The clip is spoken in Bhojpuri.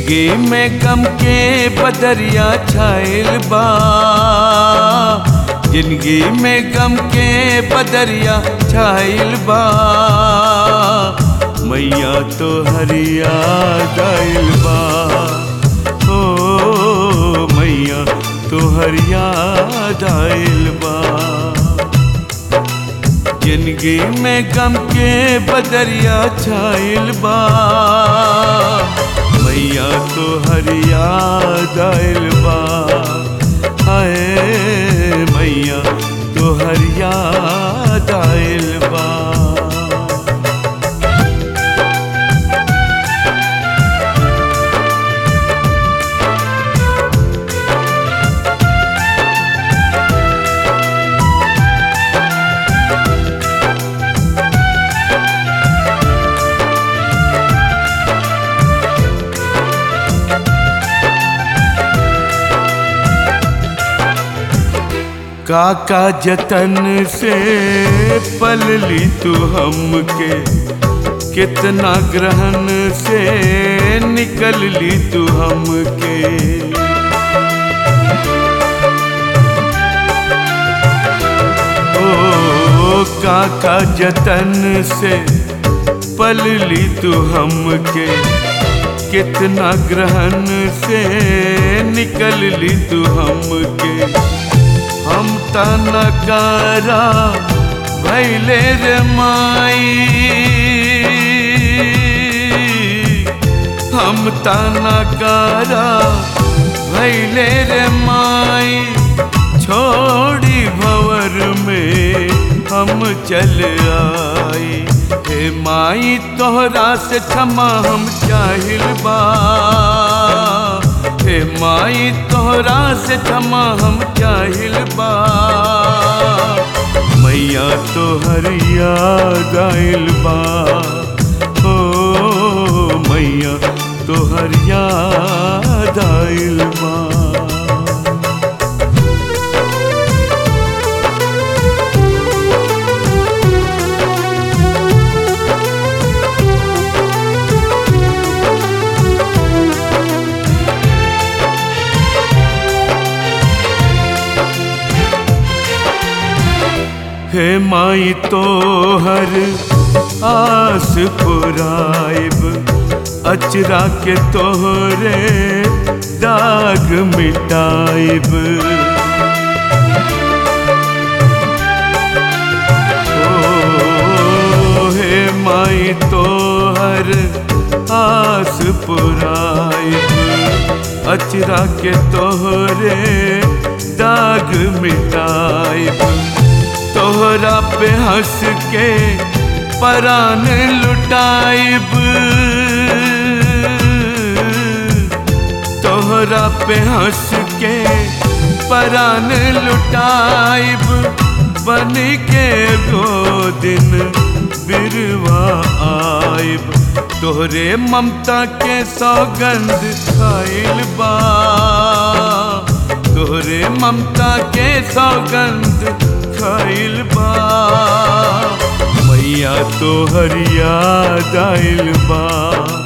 जिंदगी में गम के बदरिया छाइल बा जिंदगी में गम के बदरिया छाइल बा मैया तो हरिया गाइल बा ओ मैया तो हरिया दाइल बा जिंदगी में गम के बदरिया छाइल बा मैया तो हरिया दाइल बा हाय मैया तो हरिया दाइल बा काका जतन से पल ली तू हमके कितना ग्रहण से निकल ली तू हमके ओ काका जतन से पल ली तू हमके कितना ग्रहण से निकल ली तू हमके हम तनकारा भैले रे माई हम तनकारा भैले रे माई छोड़ी भवर में हम चल आई हे माई तोहरा से क्षमा हम चाहिल बा हे माई तोहरा से क्षमा हम चाहिल बा मैया तोहरिया गाइल बा ओ मैया तोहरिया दाइल बा हे माई तोहर आस पुराइब अचरा के तोहरे दाग मिटाइब ओ हे माई तोहर आस पुराइब अचरा के तोहरे दाग मिटाइब तोहरा पे हंस के परान लुटाइब तोहरा पे हंस के परान लुटाइब बन के गो दिन बिरवा आइब तोहरे ममता के सौगंध खाइल बा तोहरे ममता के सौगंध खाइल बा मैया तो हरिया दाइल बा